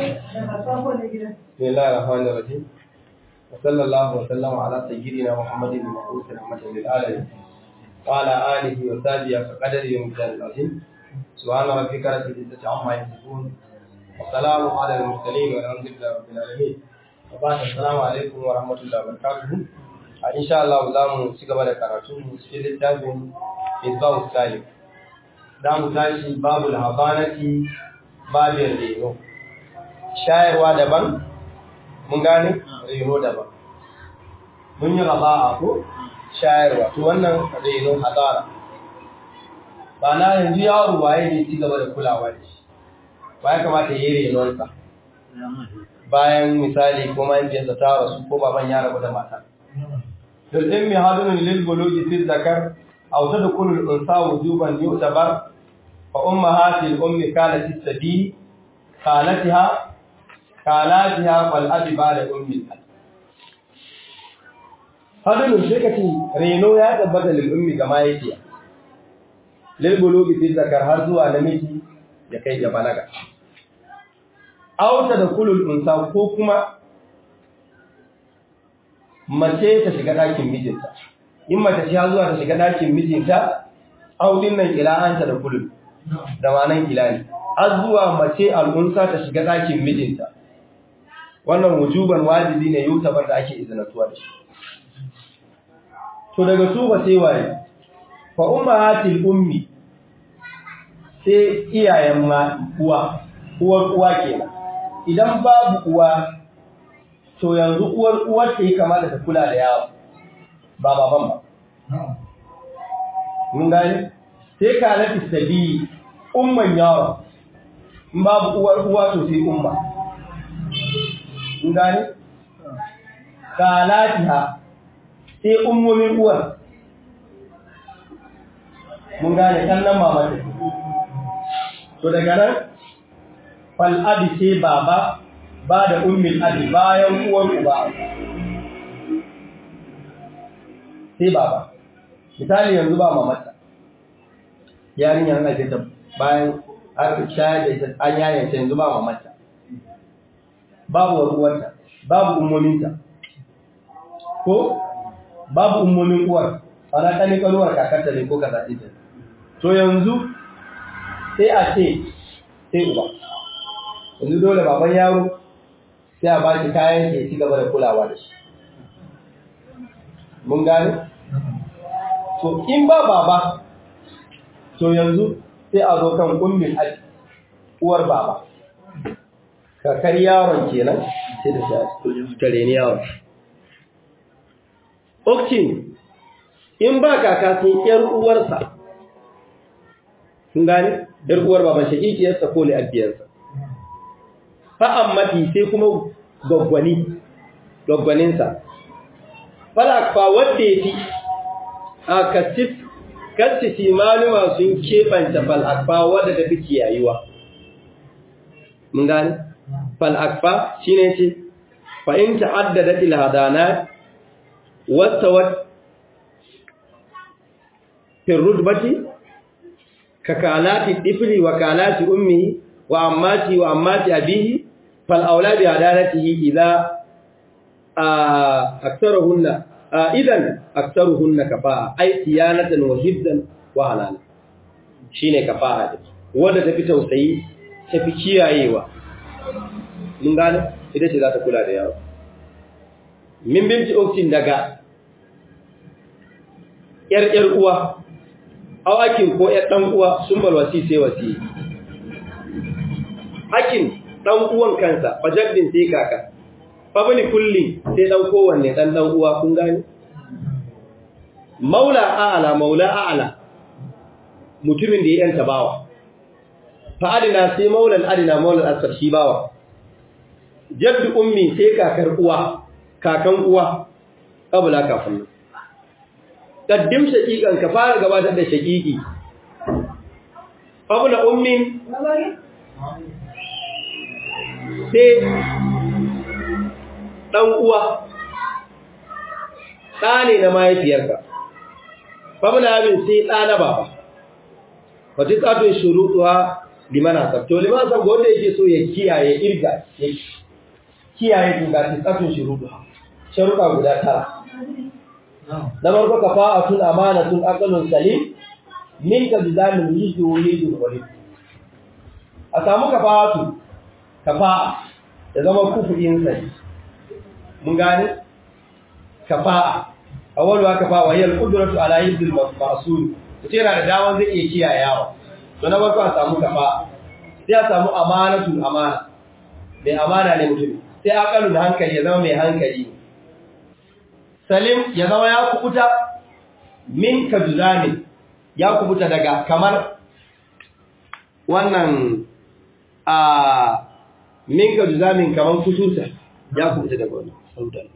بسم الله الرحمن الرحيم وصلى الله وسلم على سيدنا محمد المبعوث رحمة للعالمين وعلى آله وصحبه فقدر يوم العظيم سبحان ربك رب العزة عما يصفون وسلام على المرسلين والحمد لله رب العالمين وبعد السلام عليكم ورحمة الله وبركاته إن شاء الله za mu ci gaba da karatu cikin littafin Isba'u Salih za mu tashi babu habanati babin reno shayarwa daban mun gane reno daban mun yi raba'a ko shayarwa to wannan reno hadara ba na yanzu yaro waye ne ci gaba da kulawa da shi ba ya kamata ya yi renonsa bayan misali ko mahaifiyarsa ta rasu ko baban ya rabu da mata للإم هذا للبلوغ في الذكر أو تدخل الأنثى وجوبا يعتبر فأمهات الأم كانت السبي خالتها خالاتها والأب بعد أم الأب هذا الشيكة رينو يا تبت للأم كما يتيا للبلوغ في الذكر هذا نمشي يكي جبلغا أو تدخل الأنثى كوكما mace ta shiga ɗakin mijinta in mace ta zuwa ta shiga ɗakin mijinta audin nan ila'anta da kulun da manan ilani har zuwa mace al'unsa ta shiga ɗakin mijinta wannan wujuban wajibi ne yutabar da ake izinatuwa da shi to daga su ba sai waye fa ummahatil ummi sai iyayen ma uwa uwar uwa kenan idan babu uwa to yanzu uwar uwar ta yi kama da ta kula da yawa ba baban ba. Mun gani? Sai ka nafi sabi umman yawa, in babu uwar uwa to sai umma. Mun gani? Ka latiha sai ummomin uwar. Mun gane ɗan nan mamata. To daga nan, fal'abi sai baba ba da ummin abi bayan uwar uba sai baba misali yanzu ba mamata yarinyar na ta bayan an shayar da ita an yayin ta yanzu ba mamata babu uwarta babu ummominta ko babu ummomin uwar ana kani kanuwar kakarta ne ko kaza ita to yanzu sai a ce sai uba yanzu dole baban yaro sai a baki kayan ke ci gaba da kulawa da shi. Mun gane? To, in ba baba, to yanzu sai a zo kan ummin aji, uwar baba. Kakar yaron kenan sai da shi tare ni yaron. Okcin, in ba kaka sai ‘yar uwarsa, kun gane? ‘Yar uwar baban shakikiyarsa ko li'abbiyarsa. fa'ammati sai kuma gwaggwani, gwaggwaninsa. Falakfa wadda ya fi a kasif, kasisi maluma sun keɓanta falakfa wadda ta fi kiyayuwa. Mun gani? Falakfa shi ne ce, fa'in ta'addada ilhadana wata wat firrudbati, ka kalati ɗifiri wa kalati ummi wa ammati wa ammati abihi فالأولى بعدالته إذا أكثرهن إذن أكثرهن كفاءة أي صيانة وحفظا وحلالا shine kafa'a wanda tafi tausayi tafi kiyayewa mun gane ita ce za ta kula da yaro min binti oktin daga yar yar uwa aw akin ko yar dan uwa sun bal wasi sai wasi akin dan uwan kansa fajaddin sai kaka fabni kulli sai dan kowanne dan dan uwa kun gani maula a'ala maula a'ala mutumin da ya yanta bawa fa adina sai maulal adina maulal asfar shi bawa jaddu ummi sai kakar uwa kakan uwa kabula kafin kaddim shaqiqan ka fara gabatar da shaqiqi fabula ummin sai ɗan uwa ɗa ne na mahaifiyarka famina abin sai ɗa na baba wata ƙatun shuruɗuwa liman hasab to liman hasab wanda yake so ya kiyaye irga ya kiyaye tunga tsafin shuruɗu sharuɗa guda tara na farko kafa'atun amanatun aqlun salim min ka bizamin yidu yidu walid a samu kafa'atu kafa'a ya zama kufurin sai mun gane kafa'a awwalu kafa'a wa hiya al-qudratu ala yidil ma'sul mutum yana da damar zai iya kiyayawa to na farko a samu kafa sai a samu amanatu amana mai amana ne mutum sai akalu da hankali ya zama mai hankali salim ya zama ya kubuta min kabzani ya kubuta daga kamar wannan a min kabzamin kamar kuturta ya kubuta daga wannan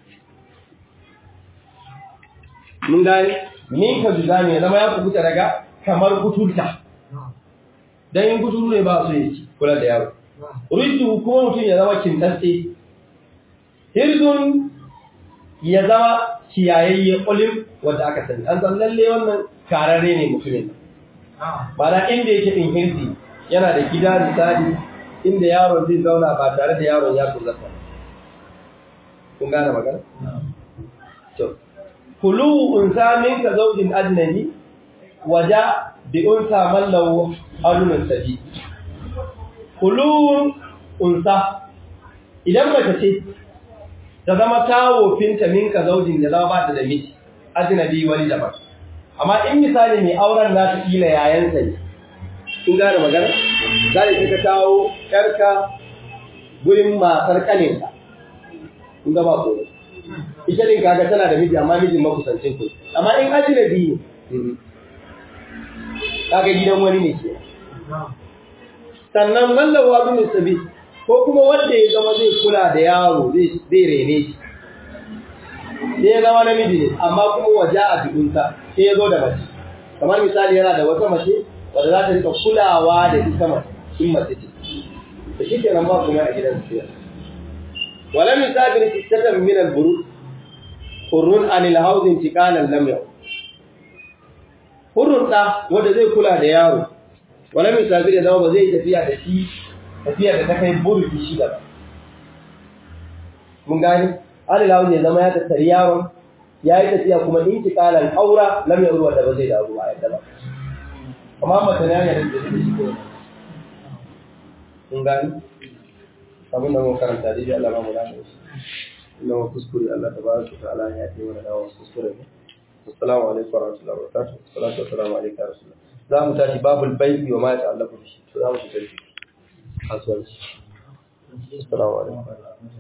mun gani min ka juzami ya zama ya kubuta daga kamar kuturta dan yin kuturu ne ba su yi kula da yaro rudu kuma mutum ya zama kintacce hirzun ya zama kiyayayye kulim wanda aka sani an san lalle wannan kararre ne mutumin ba da inda yake din hirzi yana da gida misali inda yaron zai zauna ba tare da yaron ya kuzata kun gane magana to kulu unsa minka zawjin ajnabi waja bi unsa man lahu alun sabi kulu unsa idan mace ce ta zama tawofinta minka zaujin da zama ba ta da miji ajnabi wani daban amma in misali mai auren za ta kila yayansa ne kun gane magana zai ce ka tawo yarka gurin matar kaninka kun ga ba ko ita din kaga tana da miji amma mijin makusancin ku amma in ajnabi ne kaga gidan wani ne ke sannan mallawa bin sabi ko kuma wanda ya zama zai kula da yaro zai zai rene shi sai ya zama namiji ne amma kuma waje a bidunta sai ya zo da mace kamar misali yana da wata mace wadda za ta rika kulawa da ita mace in mace ce da shi ke nan ba kuma a gidan su wala misafir sittatan min al-burud hurrun anil hauzin tikalan lam yau hurrun da wanda zai kula da yaro wala misafir ya zama ba zai tafiya da shi tafiya da ta kai burki shi ba mun gani anil hauzin ya zama ya tattari yaron ya yi tafiya kuma intikalan aura lam yau wanda ba zai dawo a yadda ba amma mace ne ya da shi ko mun gani abin da mun karanta dai Allah ba mu da shi inna kuskure Allah tabaraka wa ta'ala ya yi mana dawo kuskure ne assalamu alaikum wa rahmatullahi wa barakatuh salatu wassalamu alaikum ya rasulullah za mu tashi babul bai'i wa ma ta'allaqu bihi to za mu shiga kasuwanci assalamu alaikum